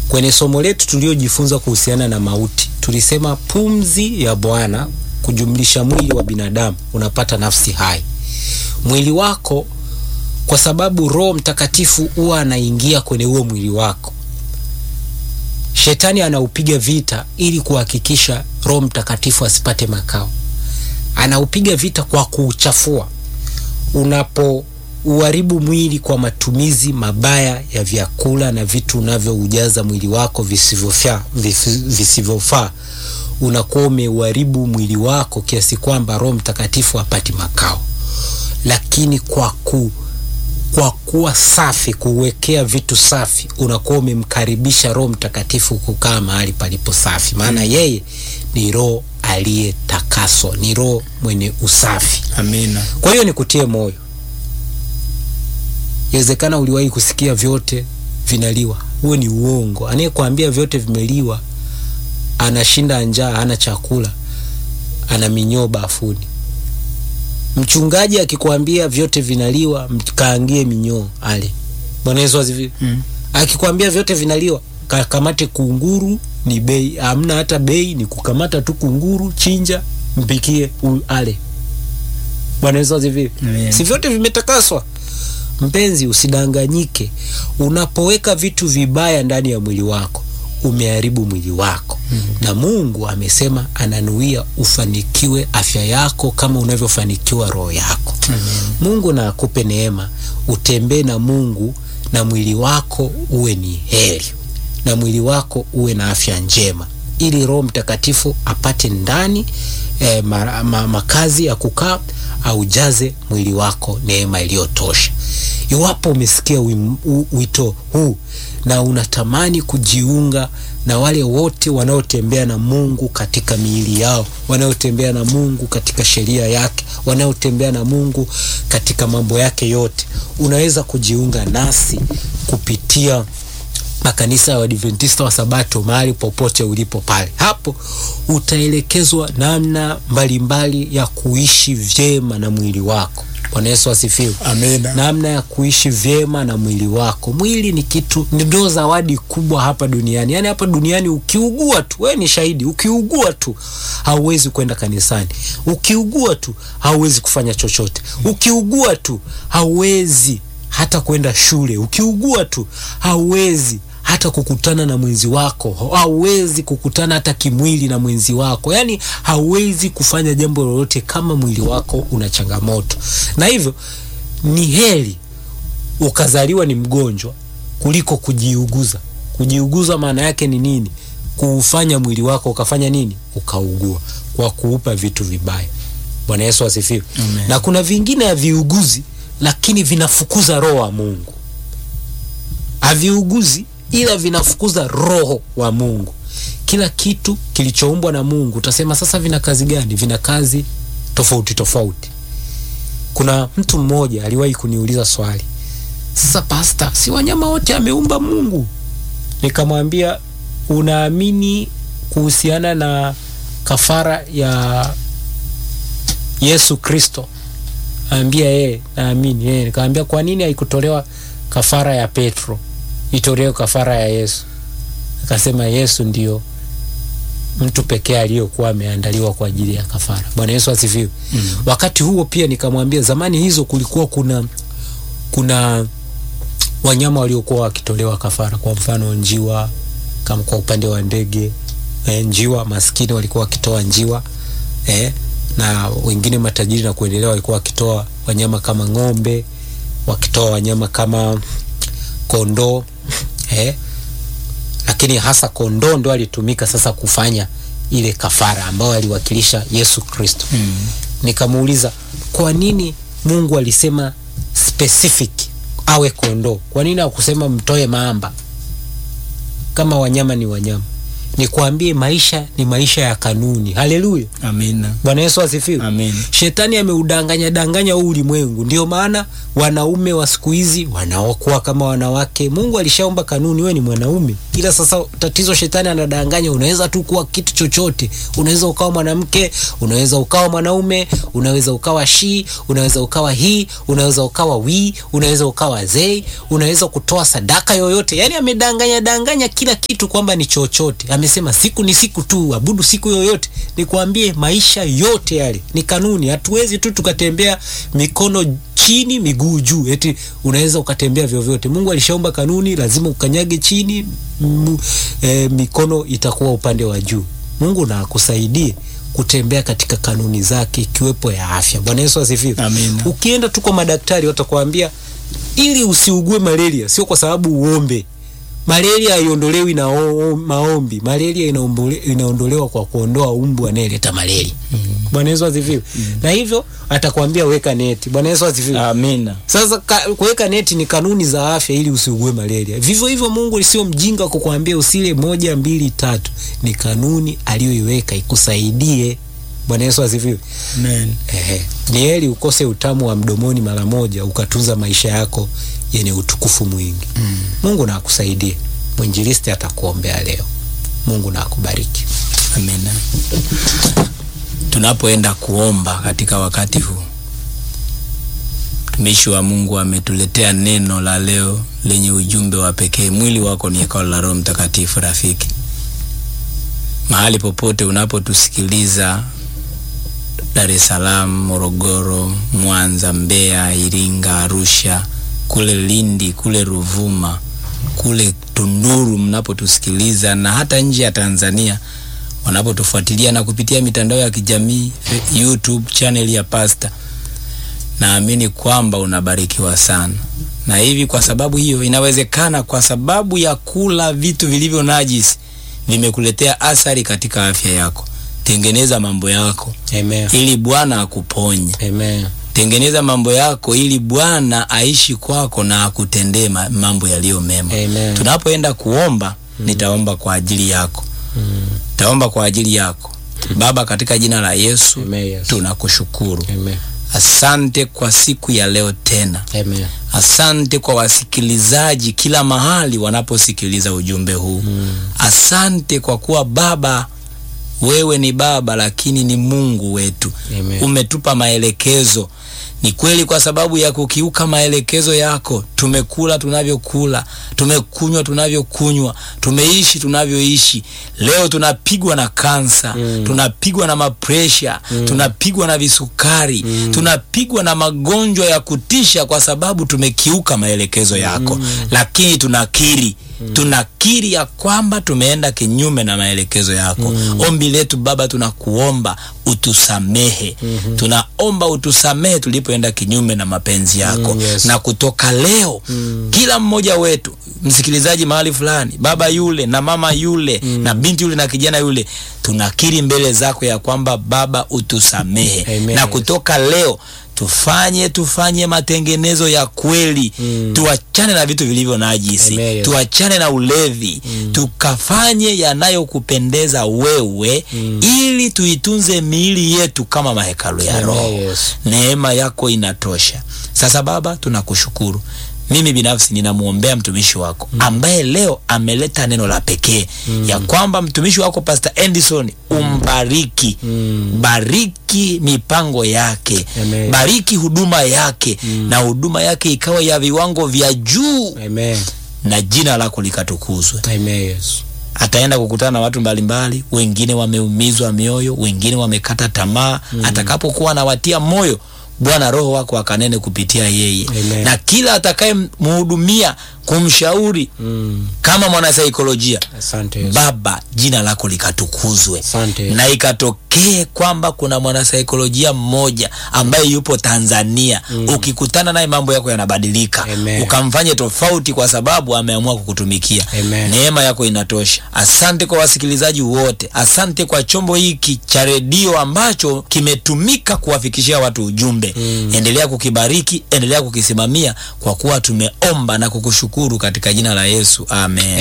Kwenye somo letu tuliojifunza kuhusiana na mauti, tulisema pumzi ya Bwana kujumlisha mwili wa binadamu unapata nafsi hai. Mwili wako, kwa sababu Roho Mtakatifu huwa anaingia kwenye huo mwili wako, shetani anaupiga vita ili kuhakikisha Roho Mtakatifu asipate makao. Anaupiga vita kwa kuuchafua. Unapo uharibu mwili kwa matumizi mabaya ya vyakula na vitu unavyoujaza mwili wako visivyofaa visivyofaa, unakuwa umeuharibu mwili wako kiasi kwamba Roho Mtakatifu hapati makao. Lakini kwa ku kwa kuwa safi, kuwekea vitu safi, unakuwa umemkaribisha Roho Mtakatifu kukaa mahali palipo safi, maana yeye ni Roho aliyetakaswa, ni Roho mwenye usafi. Amina. Kwa hiyo nikutie moyo Inawezekana uliwahi kusikia vyote vinaliwa. Huo ni uongo. Anayekwambia vyote vimeliwa anashinda njaa, hana chakula, ana minyoo bafuni. Mchungaji akikwambia vyote vinaliwa, mkaangie minyoo ale. Bwana Yesu asifiwe. Mm. Akikwambia vyote vinaliwa, kakamate kunguru, ni bei, hamna hata bei, ni kukamata tu kunguru, chinja, mpikie u- ale. Bwana Yesu asifiwe. Amen. Si vyote vimetakaswa? Mpenzi, usidanganyike. Unapoweka vitu vibaya ndani ya mwili wako, umeharibu mwili wako. Na Mungu amesema ananuia ufanikiwe afya yako kama unavyofanikiwa roho yako. Mungu na akupe neema, utembee na Mungu na mwili wako uwe ni heri, na mwili wako uwe na afya njema, ili Roho Mtakatifu apate ndani eh, ma, ma, makazi ya kukaa aujaze mwili wako neema iliyotosha. Iwapo umesikia wim- u- wito huu na unatamani kujiunga na wale wote wanaotembea na Mungu katika miili yao, wanaotembea na Mungu katika sheria yake, wanaotembea na Mungu katika mambo yake yote, unaweza kujiunga nasi kupitia makanisa ya Waadventista wa Sabato mahali popote ulipo pale. Hapo utaelekezwa namna mbalimbali ya kuishi vyema na mwili wako. Bwana Yesu asifiwe. Amina. Namna ya kuishi vyema na mwili wako. Mwili ni kitu, ndio zawadi kubwa hapa duniani. Yaani hapa duniani ukiugua tu, wewe ni shahidi, ukiugua tu hauwezi kwenda kanisani, ukiugua tu hauwezi kufanya chochote, ukiugua tu hauwezi hata kwenda shule, ukiugua tu hauwezi hata kukutana na mwenzi wako, hauwezi kukutana hata kimwili na mwenzi wako, yaani hauwezi kufanya jambo lolote kama mwili wako una changamoto. Na hivyo ni heri ukazaliwa ni mgonjwa kuliko kujiuguza. Kujiuguza maana yake ni nini? Kuufanya mwili wako ukafanya nini? Ukaugua kwa kuupa vitu vibaya. Bwana Yesu asifiwe. Amen. Na kuna vingine haviuguzi, lakini vinafukuza roho wa Mungu. Haviuguzi ila vinafukuza roho wa Mungu. Kila kitu kilichoumbwa na Mungu, utasema sasa vina kazi gani? Vina kazi tofauti tofauti. Kuna mtu mmoja aliwahi kuniuliza swali, sasa pasta, si wanyama wote ameumba Mungu? Nikamwambia, unaamini kuhusiana na kafara ya Yesu Kristo? Ambia yeye naamini yeye. Nikamwambia, kwa nini haikutolewa kafara ya Petro, itolewe kafara ya Yesu? Akasema Yesu ndio mtu pekee aliyokuwa ameandaliwa kwa ajili ya kafara. Bwana Yesu asifiwe. Mm. Wakati huo pia nikamwambia, zamani hizo kulikuwa kuna kuna wanyama waliokuwa wakitolewa kafara, kwa mfano njiwa, kama kwa upande wa ndege eh, njiwa maskini walikuwa wakitoa njiwa eh, na wengine matajiri na kuendelea walikuwa wakitoa wanyama kama ng'ombe, wakitoa wanyama kama kondoo eh, lakini hasa kondoo ndo alitumika sasa kufanya ile kafara ambayo aliwakilisha Yesu Kristo. Mm. Nikamuuliza kwa nini Mungu alisema specific awe kondoo? Kwa nini hakusema mtoe mamba? Kama wanyama ni wanyama. nikwambie maisha ni maisha ya kanuni haleluya Amina. bwana yesu asifiwe Amen. shetani ameudanganya danganya huu ulimwengu ndio maana wanaume wa siku hizi wanaokuwa kama wanawake mungu alishaumba kanuni wewe ni mwanaume ila sasa tatizo shetani anadanganya unaweza tu kuwa kitu chochote unaweza ukawa mwanamke unaweza ukawa mwanaume unaweza ukawa shi unaweza ukawa hii unaweza ukawa wii unaweza ukawa zei unaweza kutoa sadaka yoyote yaani amedanganya danganya kila kitu kwamba ni chochote amesema siku ni siku tu abudu siku yoyote nikwambie maisha yote yale ni kanuni hatuwezi tu tukatembea mikono chini miguu juu eti unaweza ukatembea vyovyote mungu alishaumba kanuni lazima ukanyage chini m, e, mikono itakuwa upande wa juu mungu na akusaidie kutembea katika kanuni zake ikiwepo ya afya bwana yesu asifiwe Amina. ukienda tu kwa madaktari watakwambia ili usiugue malaria sio kwa sababu uombe malaria haiondolewi na o- o- maombi malaria inaombole- inaondolewa kwa kuondoa umbu anayeleta malaria bwana yesu asifiwe na hivyo atakwambia weka neti bwana yesu asifiwe Amina. sasa ka, kuweka neti ni kanuni za afya ili usiugue malaria vivyo hivyo mungu sio mjinga kukwambia usile moja mbili tatu ni kanuni aliyoiweka ikusaidie bwana yesu asifiwe Amen. Ehe. Ni heri ukose utamu wa mdomoni mara moja ukatunza maisha yako yenye utukufu mwingi. Mm. Mungu na akusaidie. Mwinjilisti atakuombea leo. Mungu na akubariki. Amina. Tunapoenda kuomba katika wakati huu, mtumishi wa Mungu ametuletea neno la leo lenye ujumbe wa pekee. Mwili wako ni hekalu la Roho Mtakatifu. Rafiki, mahali popote unapotusikiliza, Dar es Salaam, Morogoro, Mwanza, Mbeya, Iringa, Arusha, kule Lindi, kule Ruvuma, kule Tunduru mnapotusikiliza na hata nje ya Tanzania wanapotufuatilia na kupitia mitandao ya kijamii Fe- YouTube channel ya Pasta, naamini kwamba unabarikiwa sana. Na hivi kwa sababu hiyo, inawezekana kwa sababu ya kula vitu vilivyo najisi vimekuletea athari katika afya yako. Tengeneza mambo yako Amen. ili Bwana akuponye. Amen. Tengeneza mambo yako ili Bwana aishi kwako na akutendee ma- mambo yaliyo mema. Amen. Tunapoenda kuomba, nitaomba kwa ajili yako, Mm. nitaomba kwa ajili yako. Baba, katika jina la Yesu Amen. Yes. tunakushukuru. Amen. Asante kwa siku ya leo tena. Amen. Asante kwa wasikilizaji kila mahali wanaposikiliza ujumbe huu. Mm. Asante kwa kuwa Baba, wewe ni Baba lakini ni Mungu wetu. Amen. Umetupa maelekezo. Ni kweli, kwa sababu ya kukiuka maelekezo yako tumekula tunavyokula, tumekunywa tunavyokunywa, tumeishi tunavyoishi. Leo tunapigwa na kansa Mm. tunapigwa na mapresha tunapigwa na visukari tunapigwa na magonjwa ya kutisha kwa sababu tumekiuka maelekezo yako lakini tunakiri tunakiri ya kwamba tumeenda kinyume na maelekezo yako ombi letu baba tunakuomba utusamehe tunaomba utusamehe tulipoenda kinyume na mapenzi yako Mm, yes. na kutoka leo kila mmoja wetu msikilizaji mahali fulani baba yule na mama yule na binti yule na kijana yule tunakiri mbele zako ya kwamba baba utusamehe Amen. na kutoka leo tufanye tufanye matengenezo ya kweli Mm. tuachane na vitu vilivyo najisi Amen. tuachane na ulevi tukafanye yanayokupendeza wewe ili tuitunze miili yetu kama mahekalu ya Amen. roho Yes. neema yako inatosha sasa baba tunakushukuru mimi binafsi ninamwombea mtumishi wako ambaye leo ameleta neno la pekee ya kwamba mtumishi wako Pastor Endison umbariki Mm. bariki mipango yake Amen. bariki huduma yake na huduma yake ikawa ya viwango vya juu Amen. na jina lako likatukuzwe Amen. Yes. ataenda kukutana na watu mbalimbali wengine wameumizwa mioyo wengine wamekata tamaa atakapokuwa anawatia moyo bwana roho wako akanene kupitia yeye Amen. na kila atakayemhudumia kumshauri Mm. kama mwanasaikolojia Asante Yesu. baba jina lako likatukuzwe Asante Yesu. na ikatokee kwamba kuna mwanasaikolojia mmoja ambaye yupo Tanzania ukikutana naye mambo yako yanabadilika Amen. ukamfanye tofauti kwa sababu ameamua kukutumikia Amen. neema yako inatosha asante kwa wasikilizaji wote asante kwa chombo hiki cha redio ambacho kimetumika kuwafikishia watu ujumbe endelea kukibariki endelea kukisimamia kwa kuwa tumeomba na kukushukuru katika jina la Yesu amen